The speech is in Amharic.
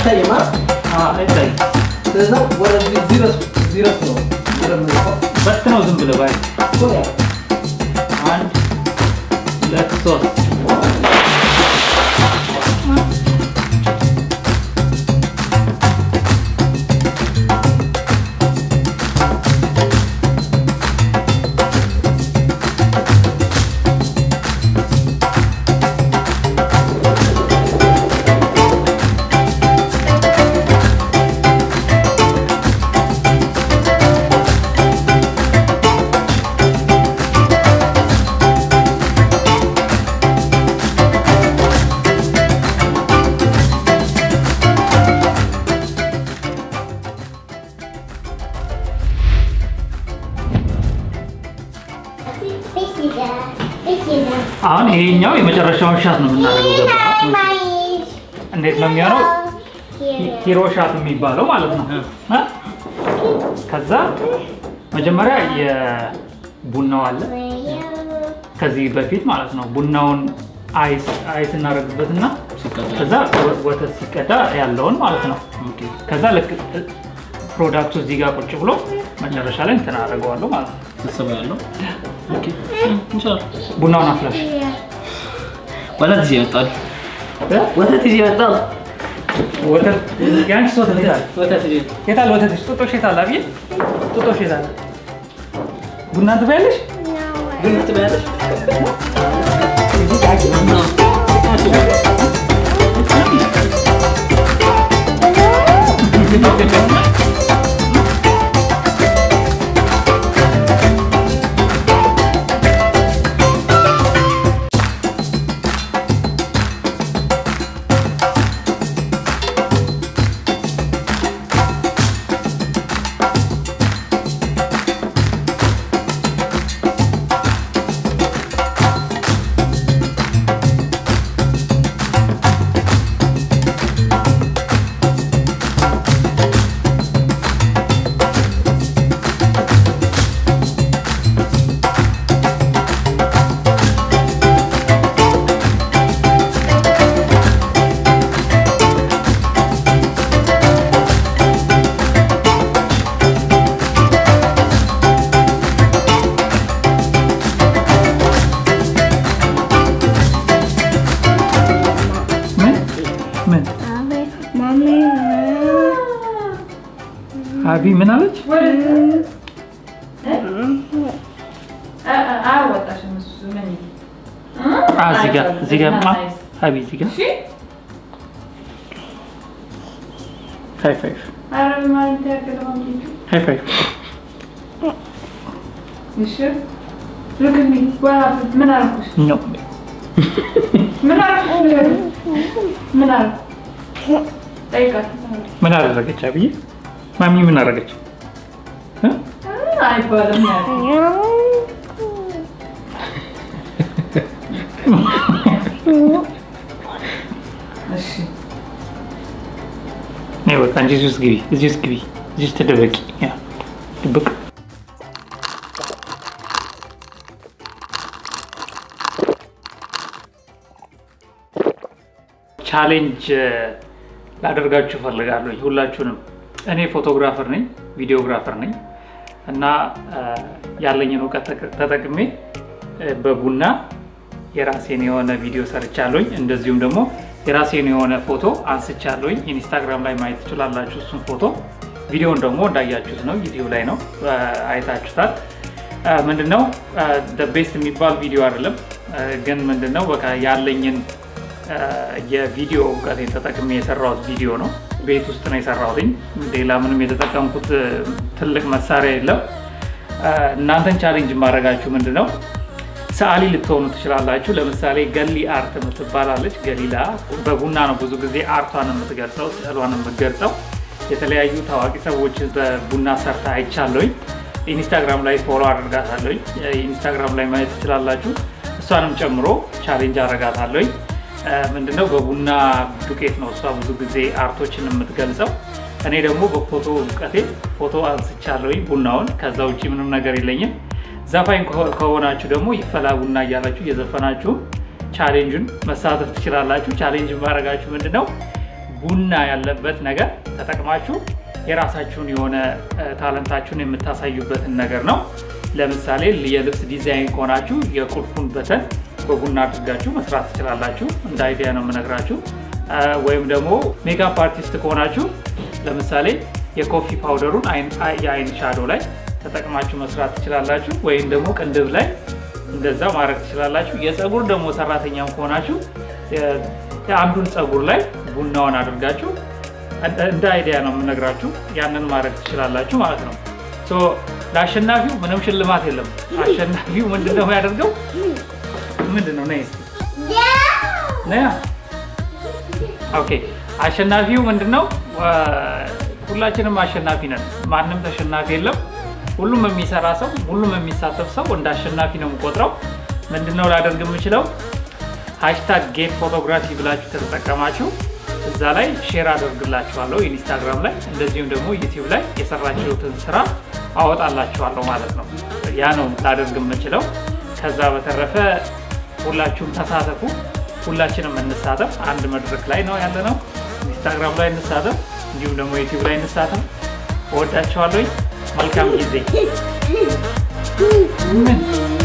አይታይም አይደል? አይታይ ስለዚህ ወደዚህ ዚረስ ዚረስ ነው ዚረስ ነው በት ነው ዝም ብለህ ባይ እኮ ያ አንድ ሁለት ሶስት አሁን ይሄኛው የመጨረሻውን ሻት ነው የምናደርገው። ገባ? እንዴት ነው የሚሆነው? ሂሮ ሻት የሚባለው ማለት ነው። እ? ከዛ መጀመሪያ የቡናው አለ ከዚህ በፊት ማለት ነው። ቡናውን አይስ አይስ እናደርግበትና ከዛ ወ- ወተት ሲቀዳ ያለውን ማለት ነው። ከዛ ልክ ፕሮዳክቱ እዚህ ጋር ቁጭ ብሎ መጨረሻ ላይ እንትን አደርገዋለሁ ማለት ነው። ስብሰባ ያለው እንችላለን። ቡናውን አፍላሽ ወተት ይዤ እመጣለሁ። እ? ወተት ይዤ እመጣለሁ። ወተት የአንቺ ወተት የት አለ? ወተት ይዤ የት አለ ወተትሽ? ጡጦሽ የት አለ? አብዬ ጡጦሽ የት አለ? ቡና ትበያለሽ? ግን ትበያለሽ? ምን ምን አቢ ምን አለች? አያወጣሽም እሱ ምን አ እዚህ ጋር እዚህ ጋር ማ አቢ እዚህ ጋር ሃይ ፋይቭ አረብ ማለት ያገለማ ሃይ ፋይቭ እሺ Look at me. What happened? ምን አልኩሽ? ኖ ምን አልኩሽ? ምን አልኩ? ጠይቃት። ምን አደረገች አብዬ? ማሚ ምን አደረገች? እ? አይባልም ያልኩት። እሺ ነይ በቃ እንጂ እዚህ ውስጥ ግቢ፣ እዚህ ውስጥ ግቢ፣ እዚህ ውስጥ ተደበቂ። ያ ድብቅ ቻሌንጅ ላደርጋችሁ እፈልጋለሁ ሁላችሁንም። እኔ ፎቶግራፈር ነኝ፣ ቪዲዮግራፈር ነኝ እና ያለኝን እውቀት ተጠቅ- ተጠቅሜ እ፣ በቡና የራሴን የሆነ ቪዲዮ ሰርቻለሁኝ። እንደዚሁም ደግሞ የራሴን የሆነ ፎቶ አንስቻለሁኝ። ኢንስታግራም ላይ ማየት ትችላላችሁ እሱን ፎቶ። ቪዲዮውን ደግሞ እንዳያችሁት ነው፣ ዩቲዩብ ላይ ነው እ፣ አይታችሁታል። እ፣ ምንድነው ቤስት የሚባል ቪዲዮ አይደለም፣ እ፣ ግን ምንድነው በቃ ያለኝን እ፣ የቪዲዮ እውቀቴን ተጠቅሜ የሰራሁት ቪዲዮ ነው። ቤት ውስጥ ነው የሰራሁትኝ። ሌላ ምንም የተጠቀምኩት እ፣ ትልቅ መሳሪያ የለም። እ፣ እናንተን ቻሌንጅ የማድረጋችሁ ምንድን ነው ሰዓሊ ልትሆኑ ትችላላችሁ። ለምሳሌ ገሊ አርት የምትባላለች ገሊላ በቡና ነው ብዙ ጊዜ አርቷን የምትገልጸው ስዕሏን የምትገልጸው። የተለያዩ ታዋቂ ሰዎች በቡና ሰርታ አይቻለሁኝ። ኢንስታግራም ላይ ፎሎ አድርጋታለሁኝ። ኢንስታግራም ላይ ማየት ትችላላችሁ። እሷንም ጨምሮ ቻሌንጅ አደርጋታለሁኝ። እ፣ ምንድነው በቡና ዱቄት ነው እሷ ብዙ ጊዜ አርቶችን የምትገልጸው። እኔ ደግሞ በፎቶ እውቀቴ ፎቶ አንስቻለሁኝ ቡናውን። ከዛ ውጭ ምንም ነገር የለኝም። ዘፋኝ ከሆ- ከሆናችሁ ደግሞ ይፈላ ቡና እያላችሁ እየዘፈናችሁ ቻሌንጁን መሳተፍ ትችላላችሁ። ቻሌንጅ ማድረጋችሁ ምንድነው ቡና ያለበት ነገር ተጠቅማችሁ የራሳችሁን የሆነ እ፣ ታለንታችሁን የምታሳዩበትን ነገር ነው። ለምሳሌ የልብስ ዲዛይን ከሆናችሁ የቁልፉን በተን በቡና አድርጋችሁ መስራት ትችላላችሁ። እንደ አይዲያ ነው የምነግራችሁ። እ፣ ወይም ደግሞ ሜካፕ አርቲስት ከሆናችሁ ለምሳሌ የኮፊ ፓውደሩን አይን- አይ- የአይን ሻዶ ላይ ተጠቅማችሁ መስራት ትችላላችሁ። ወይም ደግሞ ቅንድብ ላይ እንደዛ ማድረግ ትችላላችሁ። የፀጉር ደግሞ ሰራተኛም ከሆናችሁ የ- የአንዱን ፀጉር ላይ ቡናውን አድርጋችሁ እንደ- እንደ አይዲያ ነው የምነግራችሁ። ያንን ማድረግ ትችላላችሁ ማለት ነው። ሶ ለአሸናፊው ምንም ሽልማት የለም። አሸናፊው ምንድን ነው ያደርገው? ምንድን ነው ነይ እስኪ ነያ ኦኬ አሸናፊው ምንድን ነው? ሁላችንም አሸናፊ ነን። ማንም ተሸናፊ የለም። ሁሉም የሚሰራ ሰው፣ ሁሉም የሚሳተፍ ሰው እንደ አሸናፊ ነው የምቆጥረው። ምንድን ነው ላደርግ የምችለው? ሃሽታግ ጌት ፎቶግራፊ ብላችሁ ከተጠቀማችሁ እዛ ላይ ሼር አደርግላችኋለሁ ኢንስታግራም ላይ እንደዚሁም ደግሞ ዩቲዩብ ላይ የሰራችሁትን ስራ አወጣላችኋለሁ ማለት ነው። ያ ነው ላደርግ የምችለው። ከዛ በተረፈ ሁላችሁም ተሳተፉ። ሁላችንም እንሳተፍ። አንድ መድረክ ላይ ነው ያለ ነው። ኢንስታግራም ላይ እንሳተፍ፣ እንዲሁም ደግሞ ዩቲዩብ ላይ እንሳተፍ። እወዳችኋለሁ። መልካም ጊዜ። ምን